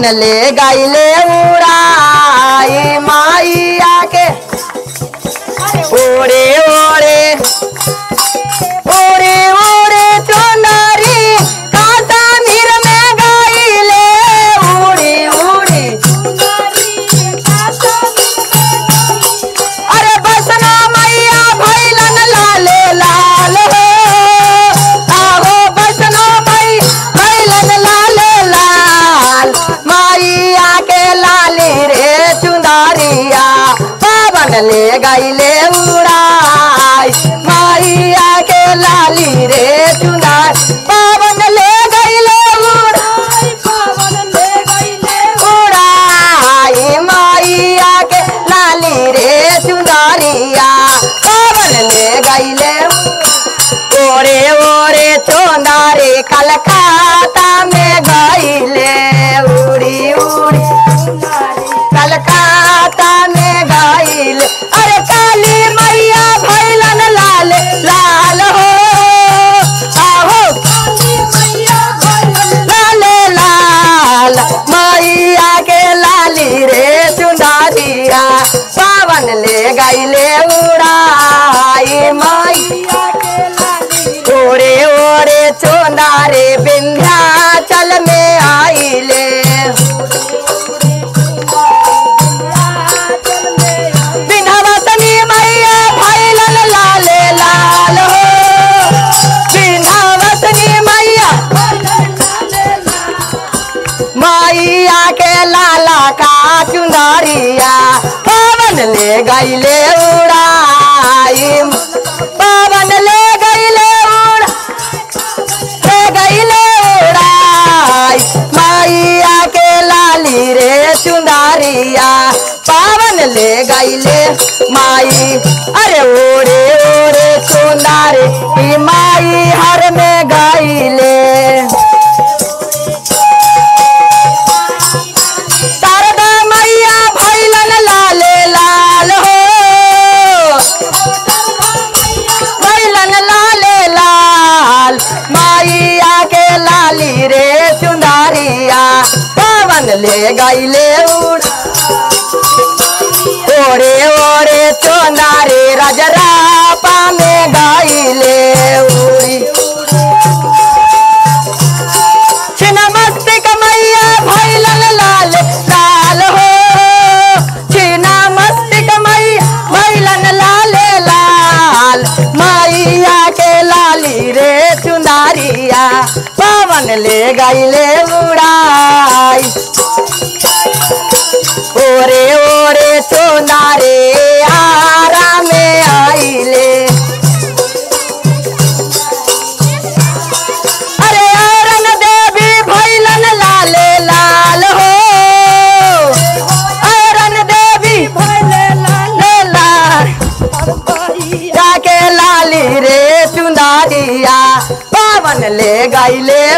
पावन ले गईले उड़ाई माइया के ओरे ओरे ओरे ओरे चोनारी काटा मीर में गईले उड़ी उड़ी अरे बसना मैया भैलन लाले लाल हो आहो बसना मई भैलन लाले लाल मैया के लाली रे चुंदारिया पावन ले गईले उड़ाई मैया के लाली रे चुंदार पावन ले गईले उड़ाई उड़ाई मैया के लाली रे चुंदारिया पावन ले गईले ओरे ओरे चोंदारे कलकत्ता में गईले उड़ी उड़ी कलकत्ता में गईले अरे काली मैया भैलन लाल लाल हो आहो लाल लाल मैया के लाली रे चुंदारिया पावन ले गईले उड़ाई मैया ओरे ओरे चोंदारे विंध्याचल में आइले विंध्यवासिनी मैया भैलन लाले लाल हो विंध्यवासिनी मैया मैया के लाला का चुंदरिया पवन ले गईले उड़ाई पवन ले गईले उड़ा ले गईले उड़ाई मैया के लाली रे चुंदरिया पावन ले गईले माई अरे ओरे ओरे चुंदारे ई माई हर में गईले शारदा मैया भैलन लाले लाल हो भैलन लाले लाल मैया के लाली रे चुंदारिया पवन ले गईले उड़ ओरे ओरे चोंदारे रजरापा में गईले उड़ी छिन्नमस्तिक मैया भैलन लाल लाल हो छिन्नमस्तिक मैया भैलन लाल लाल मैया के लाली रे चुंदारिया पवन ले गईले उड़ाई ओरे ओरे चुंदारे आरा में आइले अरे अरन देवी भैलन लाले लाल हो अरन देवी लाले लाल जाके लाली रे चुंदारिया पावन ले गईले